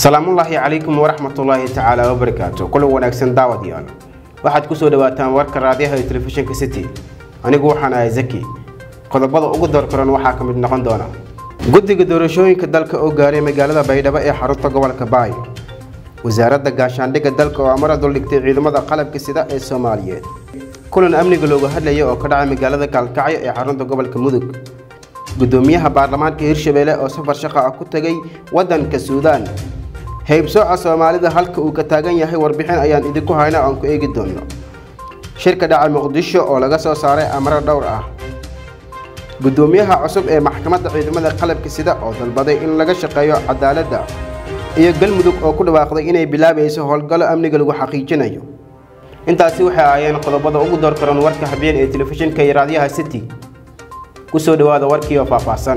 salaamullaahi calaykum waraxmatullaahi tacaala wabarakaatu kulan wanaagsan daawadayaal waxaad ku soo dhawaataan warka raadiyaha ee telefishinka city anigu waxaan ahay zaki qodobada ugu doorkaran waxaa ka mid noqon doona guddiga doorashooyinka dalka oo gaaray magaalada baydhabo ee xarunta gobolka baay wasaaradda gaashaandhigga dalka oo amara duldhigtay ciidamada qalabka sida ee soomaaliyeed kulan amniga looga hadlaya oo ka dhacay magaalada gaalkacyo ee xarunta gobolka mudug gudoomiyaha baarlamaanka hirshabelle oo safar shaqa ah ku tegay waddanka suudaan heybsooca soomaalida halka uu ka taagan yahay warbixin ayaan idinku hayna oan ku eegi doonno shirka dhaca muqdisho oo laga soo saaray amaro dhowr ah gudoomiyaha cusub ee maxkamadda ciidamada qalabka sida oo dalbaday in laga shaqeeyo cadaaladda iyo galmudug oo ku dhawaaqday inay bilaabayso howlgallo amniga lagu xaqiijinayo intaasi waxay ahaayeen qodobada ugu door karan warka habeen ee telefishinka iyo raadiyaha city kusoo dhawaada warkii oo faahfaahsan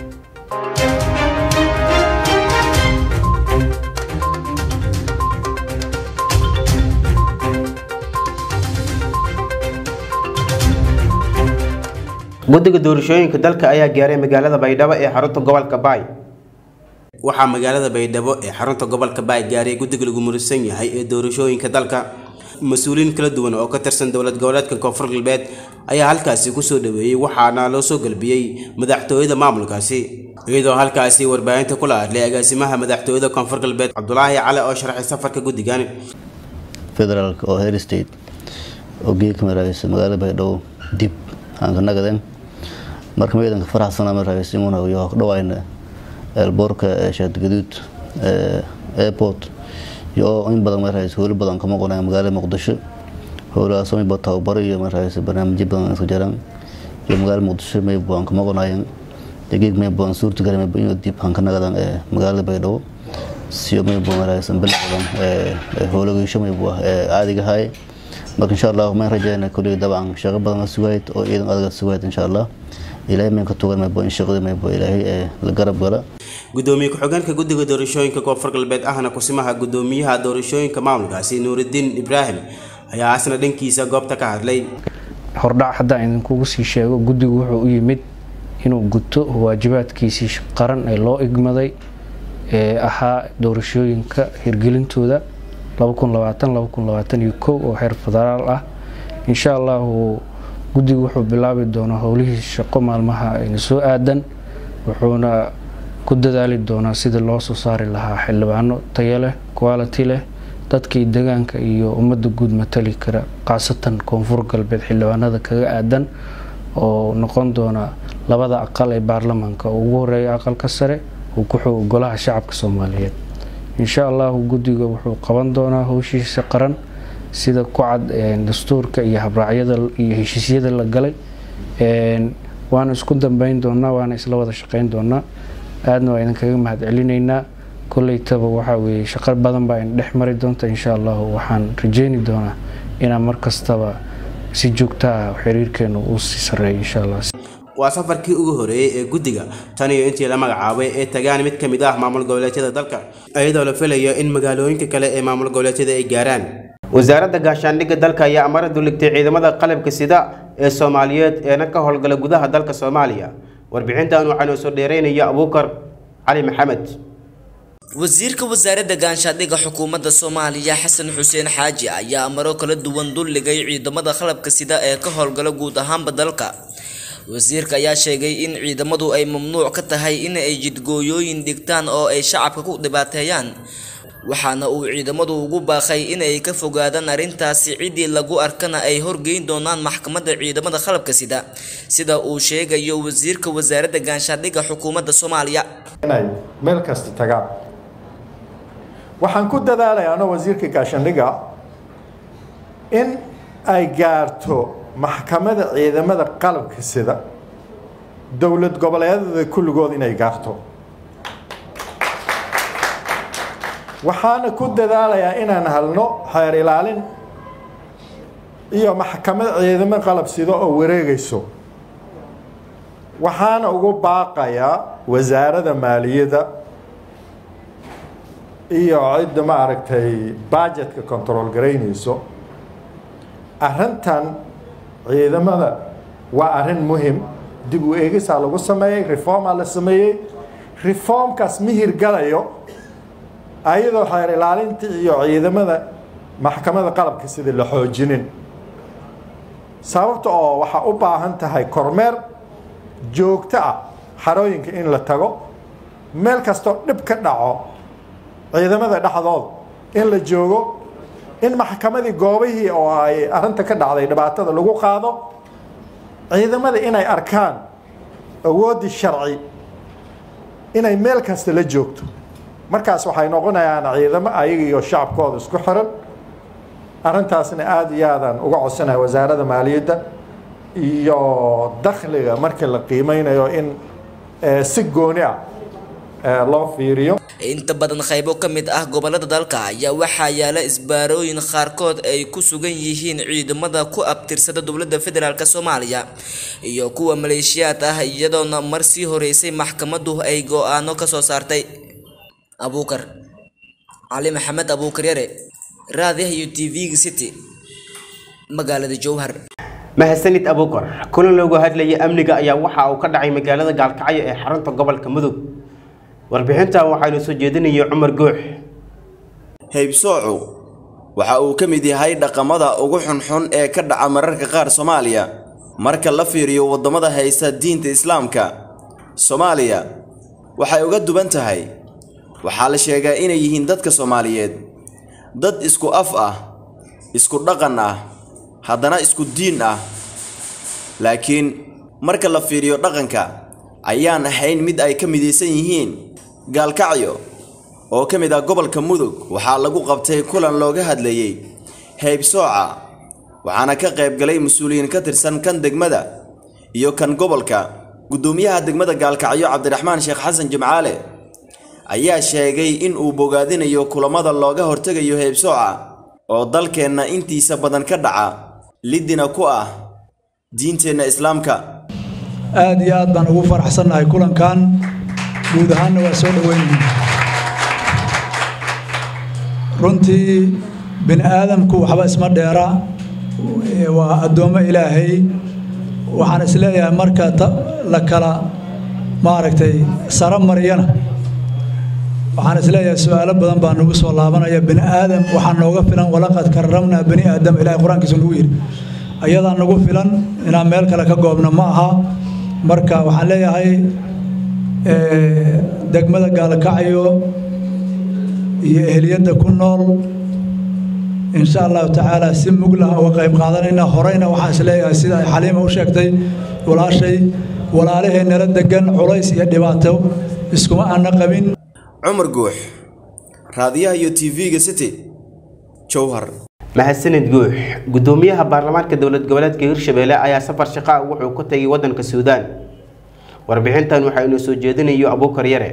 guddiga doorashooyinka dalka ayaa gaaray magaalada baydhabo ee xarunta gobolka baay waxaa magaalada baydhabo ee xarunta gobolka baay gaaray guddiga lagu murisan yahay ee doorashooyinka dalka mas-uuliyiin kala duwan oo ka tirsan dowlad goboleedka koonfur galbeed ayaa halkaasi kusoo dhaweeyey waxaana loo soo galbiyey madaxtooyada maamulkaasi iyadoo halkaasi warbaahinta kula hadlay agaasimaha madaxtooyada koonfur galbeed cabdulaahi cali oo sharaxay safarka guddigan federaalk oo her state oo geedka maraagaysa magaalada baydhabo dib aan ka nagadeen marka ciidanka faraxsana maraagaysa inuna iyo dhawayna eelboorka shaadgaduud airport iyo in badan maraagaysa howlo badan kama qonaya magaalada muqdisho howlahaas mayba tababaro iyo maraagaysa barnaamijyo badan isku jiraan iyo magaalada muqdisho mayba aan kama qonayan geeg mayba aan suurtagali mayba inuu dib aan ka nagadaan magaalada baydhabo siyo mayba maraagaysa bilacdan howlagiisho mayba caadiga haye marka insha allah maan rajayna kulli dabcan shaqo badan sugayd oo ciidan adag sugayd insha allah ilaahay maan ka tugan mayba in shaqada mayba ilaahay la garab gala gudoomiye ku-xigeenka guddiga doorashooyinka koonfur galbeed ahna kusimaha gudoomiyaha doorashooyinka maamulkaasi nuuridiin ibraahim ayaa asna dhankiisa goobta ka hadlay hordhac haddaan idinkugu sii sheego guddigu wuxuu u yimid inuu guto waajibaadkiisii qaran ee loo igmaday ee ahaa doorashooyinka hirgelintooda oo xeer federaal ah insha allahu guddigu wuxuu bilaabi doonaa howlihii shaqo maalmaha ayna soo aadan wuxuuna ku dadaali doonaa sidii loo soo saari lahaa xildhibaano tayo leh quality leh dadkii degaanka iyo ummadda guud matali kara khaasatan koonfur galbeed xildhibaanada kaga aadan oo noqon doona labada aqal ee baarlamaanka oo ugu horeeya aqalka sare uu ku xogo golaha shacabka soomaaliyeed insha allahu guddiga wuxuu qaban doonaa howshiisa qaran sida ku cad dastuurka iyo habraacyada iyo heshiisyada la galay waana isku dambeyn doonaa waana isla wada shaqeyn doonaa aadna waa idinkaga mahad celinaynaa koleytaba waxaa weeye shaqo badan baa in dhex mari doonta insha allahu waxaan rajeyni doonaa inaan mar kastaba si joogta ah xiriirkeenu uu sii sareeyo insha allah waa safarkii ugu horeeyey ee guddiga tan iyo intii la magacaabay ee tagaan mid ka mid ah maamul goboleedyada dalka iyadoo la filayo in magaalooyinka kale ee maamul goboleedyada ay gaaraan wasaaradda gaashaandhigga dalka ayaa amara duligtay ciidamada qalabka sida ee soomaaliyeed eena ka howlgala gudaha dalka soomaaliya warbixintan waxaa noo soo dheereynaya abuukar cali maxamed wasiirka wasaaradda gaashaandhigga xukuumadda soomaaliya xasan xuseen xaaji ayaa amaro kala duwan duldhigay ciidamada qalabka sida ee ka howlgala guud ahaanba dalka wasiirka ayaa sheegay in ciidamadu ay mamnuuc ka tahay in ay jidgooyooyin dhigtaan oo ay shacabka ku dhibaateeyaan waxaana uu ciidamadu ugu baaqay in ay ka fogaadaan arrintaasi ciddii lagu arkana ay horgeyn doonaan maxkamadda ciidamada qalabka sida sida uu sheegayo wasiirka wasaaradda gaashaandhigga xukuumadda soomaaliya inay meel kasta tagaan waxaan ku dadaalaya ano wasiirka gaashaandhigga in ay gaarto maxkamada ciidamada qalabka sida dowlad goboleedada kulligood inay gaarto waxaana ku dadaalayaa inaan halno xeer ilaalin iyo maxkamad ciidamo qalab sida oo wareegayso waxaana ugu baaqayaa wasaaradda maaliyadda iyo cidda ma aragtay budgetka control garaynayso arrintan ciidamada waa arrin muhim dib u eegisaa lagu sameeyey reformaa la sameeyey reformkaas mihir galayo ayadoo xeer ilaalinta iyo ciidamada maxkamada qalabka sida la xoojinin sababta oo waxaa u baahan tahay kormeer joogto ah xarooyinka in la tago meel kastoo dhib ka dhaco ciidamada dhexdooda in la joogo in maxkamadii goobihii oo ay arrinta ka dhacday dhibaatada lagu qaado ciidamada inay arkaan awooddii sharci inay meel kasta la joogto markaas waxay noqonayaan ciidamo ayaga iyo shacabkooda isku xiran arrintaasna aada iyo aadaan uga codsanaya wasaaradda maaliyadda iyo dakhliga marka la qiimeynayo in si gooni ah loo fiiriyo inta badan qaybo ka mid ah gobolada dalka ayaa waxaa yaala isbaarooyin qaarkood ay ku sugan yihiin ciidamada ku abtirsada dowladda federaalk soomaaliya iyo kuwa maleeshiyaad ah iyadoona mar sii horeysay maxkamadu ay go-aano kasoo saartay abuukar cali maxamed abuukar yare raadiah iyo t v-ga city magaalada jowhar mahadsanid abuukar kulan loogu hadlayay amniga ayaa waxa uu ka dhacay magaalada gaalkacyo ee xarunta gobolka mudug warbixintan waxaynu soo jeedinayay cumar goox haybsoocu waxa uu ka mid yahay dhaqamada ugu xunxun ee ka dhaca mararka qaar soomaaliya marka la fiiriyo waddamada haysta diinta islaamka soomaaliya waxay uga duwan tahay waxaa la sheegaa inay yihiin dadka soomaaliyeed dad isku af ah isku dhaqan ah haddana isku diin ah laakiin marka la fiiriyo dhaqanka ayaan ahayn mid ay ka midaysan yihiin gaalkacyo oo ka mid ah gobolka mudug waxaa lagu qabtay kulan looga hadlayey haybsooca waxaana ka qayb galay mas-uuliyiin ka tirsan kan degmada iyo kan gobolka guddoomiyaha degmada gaalkacyo cabdiraxmaan sheekh xasan jimcaale ayaa sheegay in uu bogaadinayo kulamada looga hortegayo haybsooca oo dalkeenna intiisa badan ka dhaca lidina ku ah diinteenna islaamka aad iyo aad baan ugu faraxsannahay kulankan guud ahaanna waa soo dhoweynayna runtii bini aadamku waxba isma dheera waa addoommo ilaahay waxaan is leeyahay marka la kala maaragtay saro mariyana waxaan is leeyahay su-aalo badan baa nagu soo laabanaya bini aadam waxaa nooga filan walaqad karramnaa bani aadam ilahay qur-aankiisu nagu yidhi ayadaa nagu filan inaan meel kale ka goobno ma aha marka waxaan leeyahay degmada gaalkacyo iyo ehliyadda ku nool insha allahu tacaala si muglah uga qayb qaadanayna horeyna waxaan is leeyahay sida ay xaliima u sheegtay walaashay walaalahee nala degan culays iyo dhibaato iskuma aana qabin cumar guux raadiyaha iyo t v-ga city jowhar mahadsanid guux guddoomiyaha baarlamaanka dowlad goboleedka hirshabelle ayaa safar shaqaa wuxuu ku tegay wadanka suudaan warbixintan waxaynu soo jeedinayo abuukar yare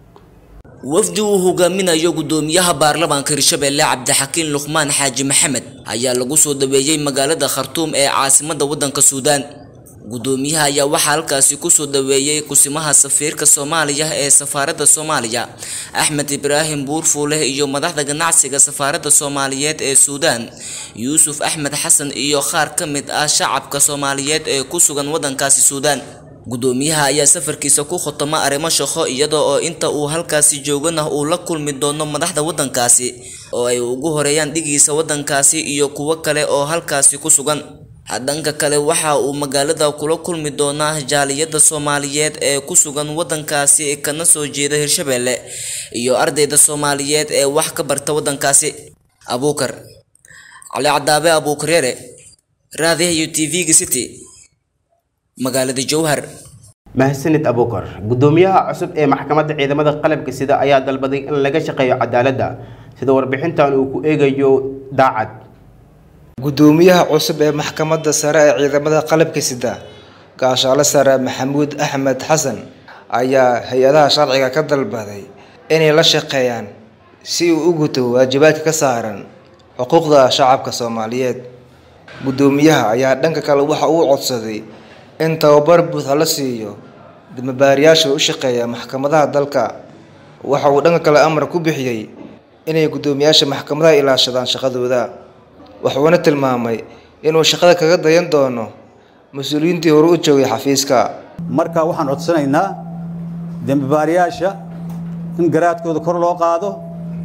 wafdi uu hogaaminayo gudoomiyaha baarlamaanka hirshabelle cabdixakiin luqmaan xaaji maxamed ayaa lagu soo dhaweeyey magaalada khartuum ee caasimada wadanka suudaan gudoomiyaha ayaa waxaa halkaasi kusoo dhaweeyey kusimaha safiirka soomaaliya ee safaaradda soomaaliya axmed ibraahim buurfuuleh iyo madaxda ganacsiga safaaradda soomaaliyeed ee suudaan yuusuf axmed xasan iyo qaar ka mid ah shacabka soomaaliyeed ee ku sugan wadankaasi suudaan gudoomiyaha ayaa safarkiisa ku khotoma arrimo shaqo iyada oo inta uu halkaasi joogana uu la kulmi doono madaxda wadankaasi oo ay ugu horeeyaan dhigiisa wadankaasi iyo kuwo kale oo halkaasi ku sugan dhanka kale waxa uu magaalada kula kulmi doonaa jaaliyada soomaaliyeed ee ku sugan wadankaasi kana soo jeeda hirshabelle iyo ardayda soomaaliyeed ee wax ka barta wadankaasi abuukar cali cadaabe abuukar yare raadiyaha iyo t v-ga city magaalada jowhar mahadsanid abuukar gudoomiyaha cusub ee maxkamadda ciidamada qalabka sida ayaa dalbaday in laga shaqeeyo cadaaladda sida warbixintan uu ku eegayo daacad gudoomiyaha cusub ee maxkamadda sare ee ciidamada qalabka sida gaashaale sare maxamuud axmed xasan ayaa hay-adaha sharciga ka dalbaday inay la shaqeeyaan si uu u guto waajibaadka ka saaran xuquuqda shacabka soomaaliyeed gudoomiyaha ayaa dhanka kale waxa uu codsaday in tababar buuxa la siiyo damabaariyaasha u shaqeeya maxkamadaha dalka waxa uu dhanka kale amar ku bixiyey inay gudoomiyaasha maxkamadaha ilaashadaan shaqadooda wuxuuna tilmaamay inuu shaqada kaga dayan doono mas-uuliyiintii hore u joogay xafiiska marka waxaan codsanaynaa dembibaarayaasha in garaadkooda kor loo qaado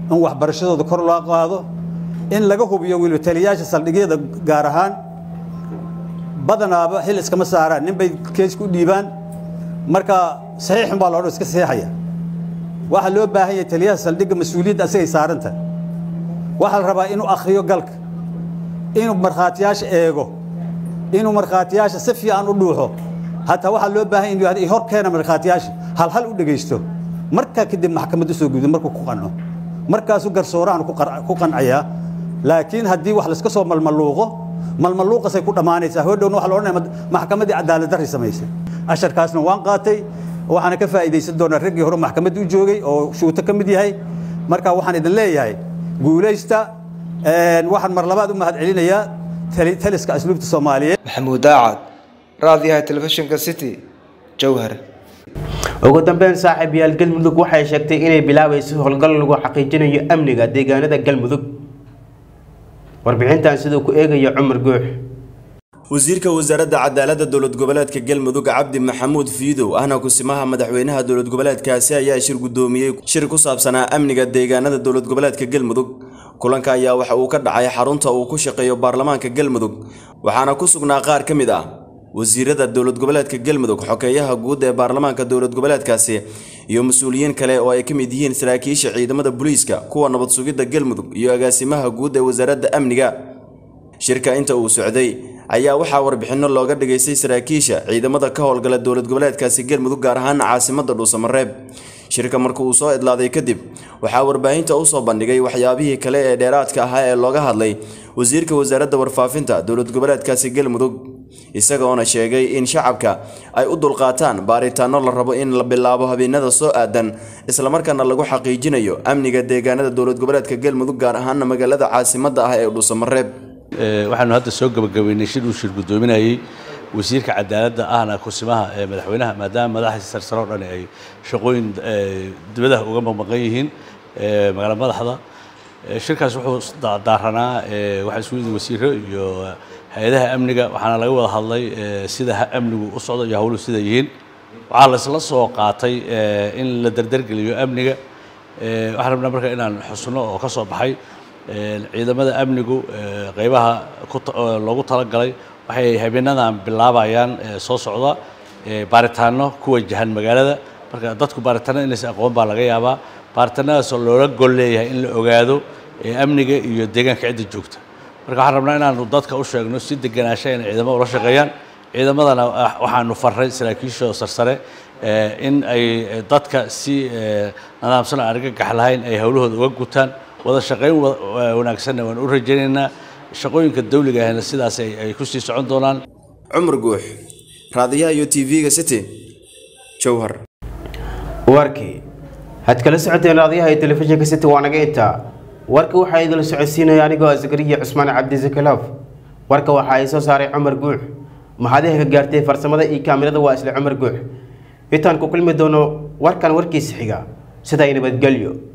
in waxbarashadooda kor loo qaado in laga hubiyo weliba taliyayaasha saldhigyada gaar ahaan badanaaba xil iskama saaraan nin bay kees ku dhiibaan marka saxiixun baa loodhan iska saxiixaya waxaa loo baahan yahay taliyaha saldhigga mas-uuliyadda asagay saaranta waxaa la rabaa inuu akhriyo galka inuu markhaatiyaasha eego inuu markhaatiyaasha si fiican u dhuuxo hataa waxaa loo baahan inuu yihahdo hor keena markhaatiyaasha hal hal u dhegaysto markaa kadib maxkamad u soo gudbo markuu ku qanco markaasuu garsoorahan ku qancayaa laakiin haddii wax layska soo malmaluuqo malmaluuqasay ku dhammaanaysaa hoodhowna waxa la odhanaya maxkamaddii cadaalad darri samaysay asharkaasna waan qaatay waxaana ka faa'iidaysan doonaa raggii hore maxkamadda u joogay oo shuuto ka mid yahay marka waxaan idin leeyahay guulaysta waxaan mar labaad u mahad celinayaa taliska asluubta soomaaliyeed maxamuud daacad raadiyaha telefishinka city jowhar ugu dambeyn saaxiibayaal galmudug waxay sheegtay inay bilaabayso howlgal lagu xaqiijinayo amniga deegaanada galmudug warbixintan siduu ku eegayo cumar guux wasiirka wasaaradda cadaaladda dowlad goboleedka galmudug cabdi maxamuud fiidow ahna kusimaha madaxweynaha dowlad goboleedkaasi ayaa shir guddoomiyey shir ku saabsanaa amniga deegaanada dowlad goboleedka galmudug kulanka ayaa waxa uu ka dhacay xarunta uu ku shaqeeyo baarlamaanka galmudug waxaana ku sugnaa qaar ka mid ah wasiirada dowlad goboleedka galmudug xokeeyaha guud ee baarlamaanka dowlad goboleedkaasi iyo mas-uuliyiin kale oo ay ka mid yihiin saraakiisha ciidamada booliiska kuwa nabad sugidda galmudug iyo agaasimaha guud ee wasaaradda amniga shirka inta uu socday ayaa waxaa warbixinno looga dhigaystay saraakiisha ciidamada ka howlgala dowlad goboleedkaasi galmudug gaar ahaan caasimadda dhuusamareeb shirka marka uu soo idlaaday kadib waxaa warbaahinta u soo bandhigay waxyaabihii kale ee dheeraadka ahaa ee looga hadlay wasiirka wasaaradda warfaafinta dowlad goboleedkaasi galmudug isagoona sheegay in shacabka ay u dulqaataan baaritaano la rabo in la bilaabo habeenada soo aadan islamarkaana lagu xaqiijinayo amniga deegaanada dowlad goboleedka galmudug gaar ahaana magaalada caasimadda ah ee dhuusamareeb waxaanu hadda soo gabagabeynay shir uu shir guddoominayey wasiirka cadaaladda ahna kusimaha ee madaxweynaha maadaama madaxdiisa sarsaro o dhan ay shaqooyin dibadaha uga maqmaqan yihiin magaala madaxda shirkaas wuxuu daaranaa waxaa isugu yimid wasiiro iyo hay-adaha amniga waxaana laga wada hadlay sida amnigu u socdo iyo howluhu sida yihiin waxaa laisla soo qaatay in la dardargeliyo amniga waxaan rabnaa marka inaan xusno oo ka soo baxay ciidamada amnigu qeybaha loogu talagalay waxay habeenadan bilaabayaan soo socda baaritaano ku wajahan magaalada marka dadku baaritaanada inaysan aqoon baa laga yaabaa baaritaanadaasoo loola gol leeyahay in la ogaado amniga iyo deegaanka cidda joogta marka waxaan rabnaa inaanu dadka u sheegno si deganaansha inay ciidamada ula shaqeeyaan ciidamadana waxaanu faray saraakiishooda sarsare in ay dadka si nadaamsan aan argagax lahayn ay howlahooda uga gutaan wada shaqayn wanaagsanna waan u rajaynaynaa shaqooyinka dawliga ahna sidaas ay ku sii socon doonaan cumar guux raadiyaha iyo tv-ga city jowhar warkii had kala socoteen raadiyaha iyo telefishinka city waa naga intaa warka waxaa idinla socodsiinaya anigoo asgariya cusmaan cabdi zakalaaf warka waxa ay soo saaray cumar guux maxaadiha ka gaartay farsamada iyo kaamirada waa isla cumar guux intaan ku kulmi doono warkan warkiisa xiga sidaa nabadgelyo